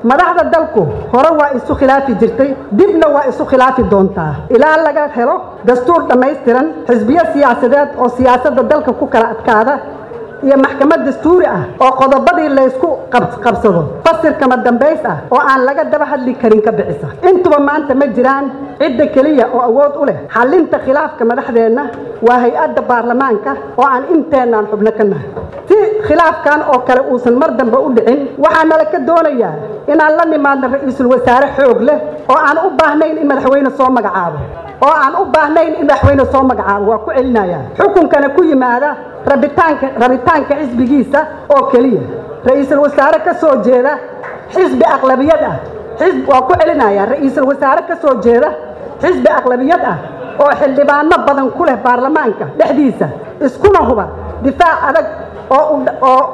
madaxda dalku hore waa isu khilaafi jirtay dibna waa isu khilaafi doontaa ilaa laga helo dastuur dhammaystiran xisbiyo siyaasadeed oo siyaasadda dalka ku kala adkaada iyo maxkamad dastuuri ah oo qodobadii laysku qabsado fasirkama dambays ah oo aan laga daba hadli karin ka bixisa intuba maanta ma jiraan cidda keliya oo awood u leh xallinta khilaafka madaxdeenna waa hay-adda baarlamaanka oo aan inteennaan xubno ka nahay si khilaafkan oo kale uusan mar dambe u dhicin waxaa nala ka doonayaa inaan la nimaadno ra-iisul wasaare xoog leh oo aan u baahnayn in madaxweyne soo magacaabo oo aan u baahnayn in madaxweyne soo magacaabo waa ku celinayaa xukunkana ku yimaada rabitaanka rabitaanka xisbigiisa oo keliya ra-iisul wasaare ka soo jeeda xisbi aqlabiyad ah xisb waa ku celinayaa ra-iisul wasaare ka soo jeeda xisbi aqlabiyad ah oo xildhibaano badan ku leh baarlamaanka dhexdiisa iskuna huba difaac adag oo oo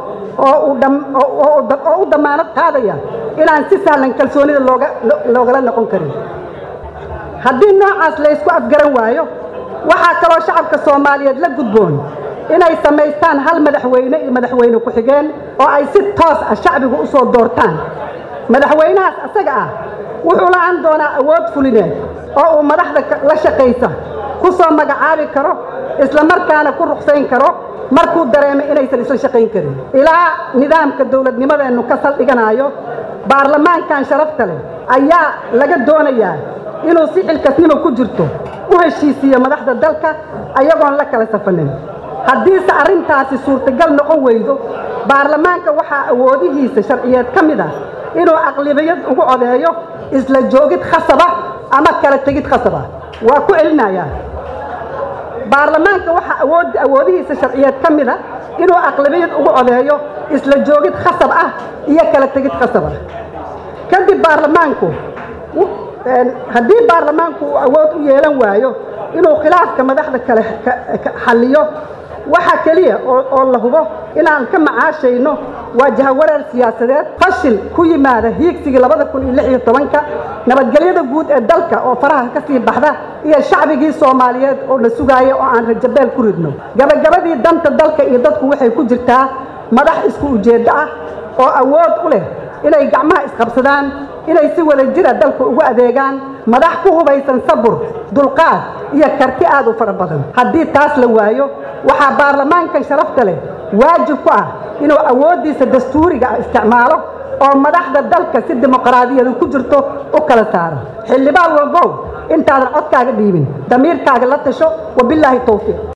oo u damaanad qaadaya inaan si sahlan kalsoonida looga loogala noqon karin haddii noocaas laysku afgaran waayo waxaa kaloo shacabka soomaaliyeed la gudboon inay samaystaan hal madaxweyne iyo madaxweyne ku-xigeen oo ay si toos ah shacbigu u soo doortaan madaxweynahaas asaga ah wuxuu la-aan doonaa awood fulineed oo uu madaxda la shaqaysa ku soo magacaabi karo islamarkaana ku ruqsayn karo markuu dareemay inaysan isla shaqayn karin ilaa nidaamka dowladnimadeennu ka saldhiganayo baarlamaankan sharafta leh ayaa laga doonayaa inuu si xilkasnimo ku jirto u heshiisiiyo madaxda dalka ayagoon la kala safanin haddiise arrintaasi suurtagal noqon weydo baarlamaanka waxaa awoodihiisa sharciyeed ka mid ah inuu aqlibiyad ugu codeeyo isla joogid khasaba ama kala tegid khasaba waa ku celinayaa baarlamaanka waxaa awood awoodihiisa sharciyeed ka mid a inuu aqlabiyad ugu codeeyo isla joogid khasab ah iyo kala tegid khasab ah kadib baarlamaanku haddii baarlamaanku uu awood u yeelan waayo inuu khilaafka madaxda kale xalliyo waxa keliya oo la hubo inaan ka macaashayno waa jahawareer siyaasadeed fashil ku yimaada hiigsigii labada kun iyo lix iyo tobanka nabadgelyada guud ee dalka oo faraha ka sii baxda iyo shacbigii soomaaliyeed oo na sugaaya oo aan rajabeel ku ridno gabagabadii danta dalka iyo dadku waxay ku jirtaa madax isku ujeeddo ah oo awood u leh inay gacmaha isqabsadaan inay si wada jira dalka ugu adeegaan madax ku hubaysan sabur dulqaad iyo karti aad u fara badan haddii taas la waayo waxaa baarlamaankan sharafta leh waajib ku ah inuu awooddiisa dastuuriga ah isticmaalo oo madaxda dalka si dimuqraadiyadu ku jirto u kala saaro xildhibaan walbow intaadan codkaaga dhiibin damiirkaaga la tasho wabilaahi towfiiq